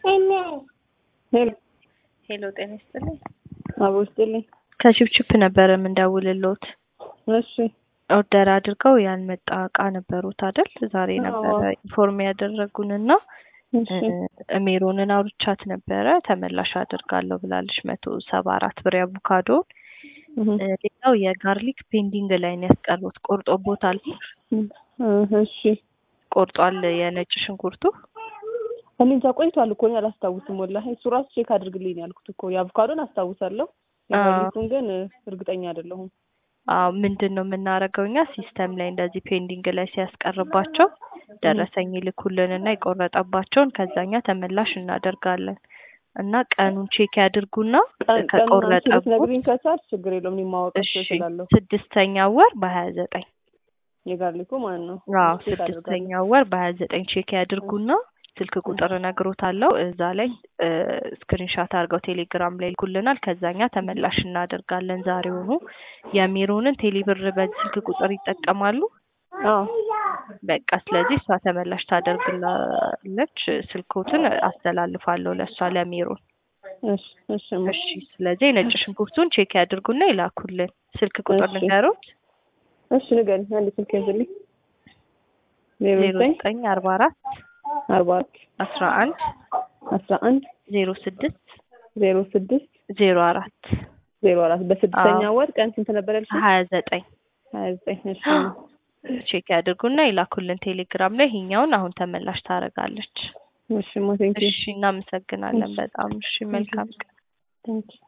ሄሎ ሄሎ ጤና ይስጥልኝ። አቦ ይስጥልኝ። ከቺፕቺፕ ነበረ የምንደውልልዎት። እሺ ኦርደር አድርገው ያልመጣ እቃ ነበሩት አይደል? ዛሬ ነበረ አዎ። ኢንፎርም ያደረጉንና እሺ ሜሮንን አውርቻት ነበረ ተመላሽ አድርጋለሁ ብላለች። መቶ ሰባ አራት ብር አቮካዶን። እህ ሌላው የጋርሊክ ፔንዲንግ ላይ ነው ያስቀሩት። ቆርጦቦታል። እህ እሺ ቆርጧል የነጭ ሽንኩርቱ። እኔ እንጃ ቆይቷል እኮ እኔ አላስታውስም። ወላሂ እሱ ራሱ ቼክ አድርግልኝ ነው ያልኩት እኮ የአቮካዶን አስታውሳለሁ። የጋርሊኩን ግን እርግጠኛ አይደለሁም። አዎ ምንድን ነው የምናደርገው እኛ ሲስተም ላይ እንደዚህ ፔንዲንግ ላይ ሲያስቀርባቸው ደረሰኝ ይልኩልንና የቆረጠባቸውን ከዛኛ ተመላሽ እናደርጋለን እና ቀኑን ቼክ ያድርጉና ከቆረጠቡት ነግሪኝ ከቻልሽ ችግር የለውም እኔ ማወቅ እሺ እችላለሁ። ስድስተኛ ወር በሀያ ዘጠኝ የጋርሊኩ ማለት ነው። አዎ ቼክ አደርጋለሁ። ስድስተኛ ወር በሀያ ዘጠኝ ቼክ ያድርጉና ስልክ ቁጥር እነግሮታለሁ እዛ ላይ ስክሪንሻት አድርገው ቴሌግራም ላይ ይልኩልናል። ከዛኛ ተመላሽ እናደርጋለን ዛሬውኑ። የሚሮንን ቴሌብር በዚህ ስልክ ቁጥር ይጠቀማሉ። አዎ በቃ ስለዚህ እሷ ተመላሽ ታደርግላለች። ስልኮትን አስተላልፋለሁ ለእሷ ለሚሮን። እሺ እሺ እማ። እሺ ስለዚህ የነጭ ሽንኩርቱን ቼክ ያድርጉና ይላኩልን። ስልክ ቁጥር እሺ። ንገሩት። እሺ ንገሪኝ አንድ ስልክ ያዝልኝ። ዜሮ ዜሮ ዘጠኝ ዘጠኝ አርባ አራት አርባ አራት አስራ አንድ አስራ አንድ ዜሮ ስድስት ዜሮ ስድስት ዜሮ አራት ዜሮ አራት በስድስተኛ አዎ። ወር ቀን ስንት ነበር ያልሽኝ? ሀያ ዘጠኝ ሀያ ዘጠኝ እሺ ቼክ ያድርጉና ይላኩልን ቴሌግራም ላይ ይሄኛውን አሁን ተመላሽ ታደርጋለች። እሺ ማ ቴንኪው እሺ እናመሰግናለን በጣም እሺ መልካም ቀን። ቴንኪው